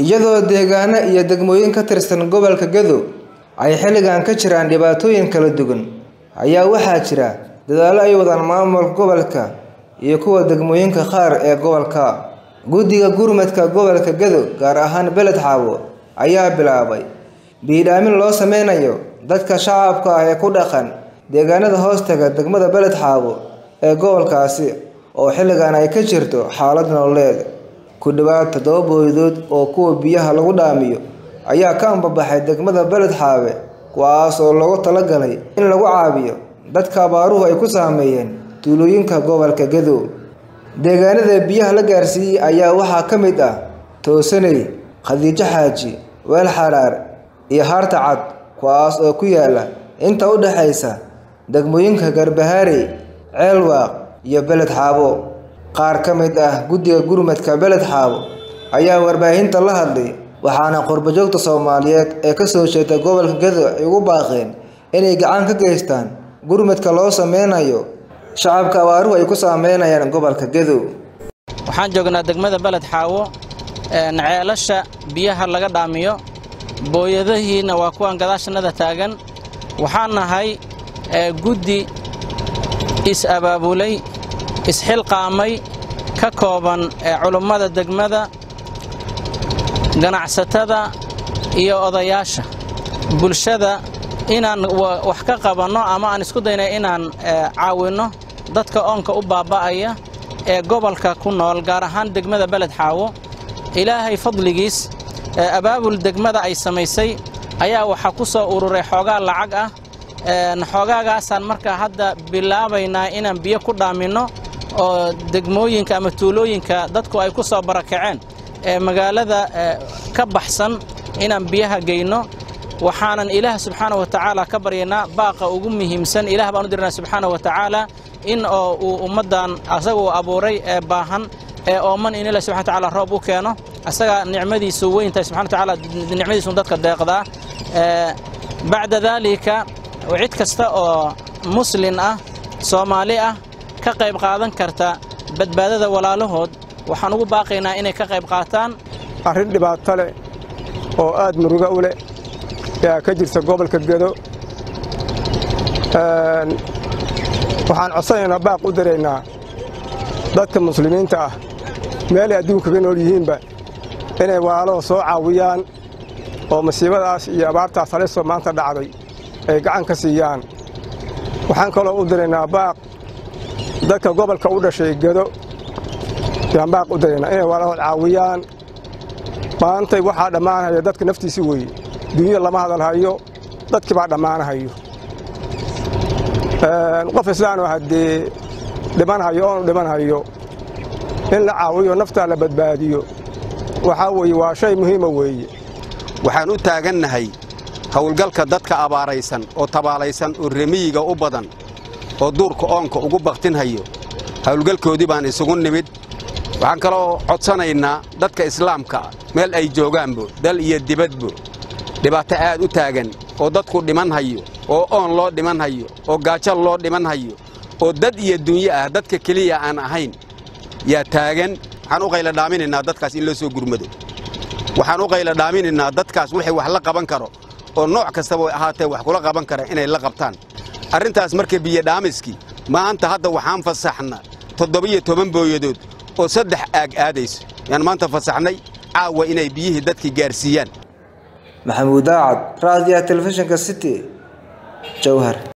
iyadoo deegaano iyo degmooyin ka tirsan gobolka Gedo ay xilligan ka jiraan dhibaatooyin kala duwan ayaa waxaa jira dadaallo ay wadaan maamulka gobolka iyo kuwa degmooyinka qaar ee gobolka guddiga gurmadka gobolka Gedo gaar ahaan Beled Xaawo ayaa bilaabay biidhaamin loo sameynayo dadka shacabka ah ee ku dhaqan deegaanada hoostaga degmada Beled Xaawo ee gobolkaasi oo xilligan ay ka jirto xaalad nololeed ku dhawaad toddoba booydood oo kuwa biyaha lagu dhaamiyo ayaa ka ambabaxay degmada Beled Xaawe kuwaas oo loogu talagalay in lagu caawiyo dadka abaaruhu ay ku saameeyeen tuulooyinka gobolka Gedo deegaanada biyaha la gaarsiiyey ayaa waxaa ka mid ah Toosaney Khadiijo Xaaji Weel Xaraar iyo Haarta Cad kuwaas oo ku yaala inta u dhaxaysa degmooyinka Garbaharey Ceelwaaq iyo Beled Xaawo qaar ka mid ah guddiga gurmadka Beled Xaawo ayaa warbaahinta la hadlay waxaana qurbo-joogta Soomaaliyeed ee ka soo jeeda gobolka Gedo ay ugu baaqeen inay gacan ka geystaan gurmadka loo sameynayo shacabka abaaruhu ay ku saameynayaan gobolka Gedo waxaan joognaa degmada Beled Xaawo ceelasha biyaha laga dhaamiyo booyadahiina waa kuwan gadaashanada taagan waxaan nahay guddi is-abaabulay isxilqaamay ka kooban culummada degmada ganacsatada iyo odayaasha bulshada inaan wax ka qabanno ama aan isku daynay inaan caawinno dadka oonka u baaba'aya ee gobolka ku nool gaar ahaan degmada Beled Xaawo ilaahay fadligiis abaabul degmada ay samaysay ayaa waxaa ku soo ururay xoogaa lacag ah xoogaagaasaan markaa hadda bilaabaynaa inaan biyo ku dhaaminno oo degmooyinka ama tuulooyinka dadku ay ku soo barakaceen ee magaalada ka baxsan inaan biyaha geyno waxaanan ilaah subxaana wa tacaala ka baryaynaa baaqa ugu muhiimsan ilaah baan u dirnaa subxaana wa tacaala in oo uu ummaddan asaga uu abuuray ee baahan ee ooman in ilaah subxana wa tacaala roob u keeno asaga nicmadiisu weyntahay subxana wa tacaala nicmadiisu dadka deeqdaa bacda daalika cid kasta oo muslin ah soomaali ah ka qayb qaadan karta badbaadada walaalahood waxaan ugu baaqaynaa inay ka qayb qaataan arrin dhibaato leh oo aad muruga u leh yaa ka jirta gobolka gedo waxaan codsanaynaa baaq u daraynaa dadka muslimiinta ah meelay adduunka ka nool yihiinba inay walaalada soo caawiyaan oo masiibadaas iyo abaartaas halisoo maanta dhacday ay gacan ka siiyaan waxaan kaloo u diraynaa baaq dadka gobolka u dhashay gedo yaan baaq u diraynaa inay walaalahood caawiyaan maantay waxaa dhammaanhaya dadka naftiisi weeye dunyada lama hadalhayo dadkii baa dhammaanahayo qof islaanoo haddee dhimanhayo oonu dhimanhayo in la caawiyo naftaa la badbaadiyo waxaa weeye waa shay muhiima weeye waxaan u taagannahay howlgalka dadka abaaraysan oo tabaalaysan oo remiyiga u badan oo duurka oonka ugu baktinhayo howlgalkoodii baan isugu nimid waxaan kaloo codsanaynaa dadka islaamka meel ay joogaanbo dal iyo dibadbo dhibaato aad u taagan oo dadku dhimanhayo oo oon loo dhimanhayo oo gaajal loo dhimanhayo oo dad iyo dunyo ah dadka keliya aan ahayn yaa taagan waxaan u qayla dhaaminaynaa dadkaas in loo soo gurmado waxaan u qayla dhaaminaynaa dadkaas wixii wax la qaban karo oo nooc kastaba ahaatee wax kula qaban kara inay la qabtaan arrintaas marka biyodhaamiskii maanta hadda waxaan fasaxna toddobiyo toban booyadood oo saddex aag aadayso yaan maanta fasaxnay caawa inay biyihii dadkii gaarsiiyaan maxamuud daacad raadiyaha telefishinka city jowhar